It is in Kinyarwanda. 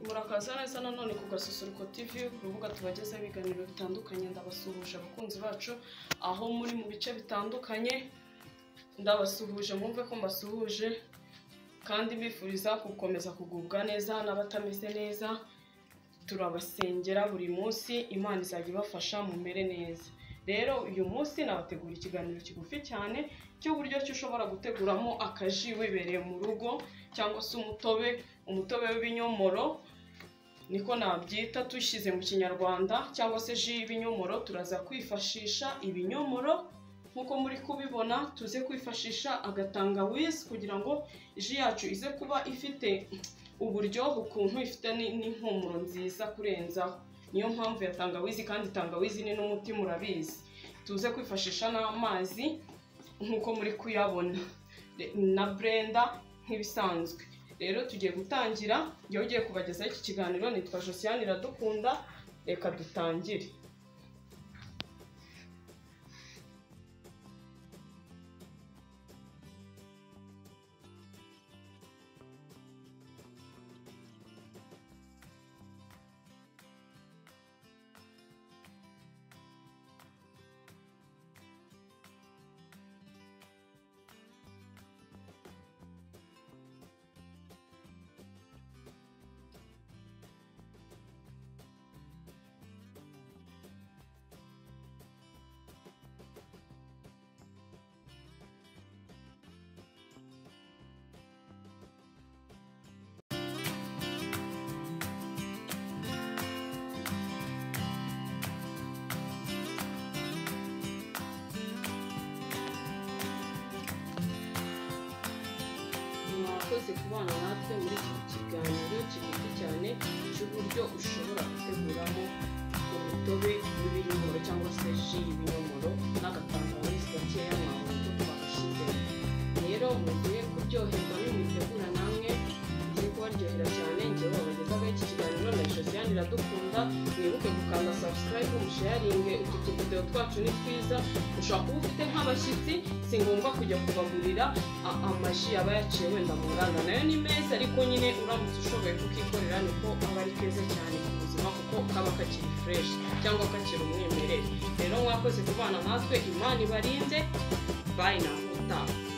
murakaza neza nanone ku gasusuruko TV urubuga tubagezaho ibiganiro bitandukanye ndabasuhuje abakunzi bacu aho muri mu bice bitandukanye ndabasuhuje mwumve ko mbasuhuje kandi mbifuriza gukomeza kugubwa neza n'abatameze neza turabasengera buri munsi imana izajya ibafasha mumere neza rero uyu munsi nabategura ikiganiro kigufi cyane cy'uburyo ki ushobora guteguramo akaji wibereye mu rugo cyangwa se umutobe umutobe w'ibinyomoro niko nabyita dushyize mu kinyarwanda cyangwa se ji y'ibinyomoro turaza kwifashisha ibinyomoro nk'uko muri kubibona tuze kwifashisha agatangawizi kugira ngo ji yacu ize kuba ifite uburyohe ukuntu ifite ni- n'impumuro nziza kurenzaho niyo mpamvu ya tangawizi kandi tangawizi ni n'umuti murabizi tuze kwifashisha n'amazi nk'uko muri kuyabona Re- na brenda nk'ibisanzwe rero tugiye gutangira njyewe ugiye kubagezaho iki kiganiro nitwa josiane iradukunda reka dutangire mwakoze kubana natwe muri iki kiganiro kigufi cyane cy'uburyo ushobora guteguramo umutobe w'ibinyomoro cyangwa se ji y'ibinyomoro n'agatangawizi gakeya mwabuze ko bagashyizemo rero mugiye kuryoherwa nimubitegura namwe mugiye kubaryohera cyane njyewe wabagezaho iki kiganiro na josiane iradukunda mwibuke gukanda sabusikarayibu musheyaringe utu tuvidewo twacu ni twiza ushobora kuba ufite nk'abashyitsi si ngombwa kujya kubagurira a- amaji aba yaciye wenda mu nganda nayo ni meza ariko nyine uramutse ushoboye kukikorera niko aba ari keza cyane ku buzima kuko kaba kakiri fureshi cyangwa kakiri umwimerere rero mwakoze kubana natwe imana ibarinze bayi na mutaha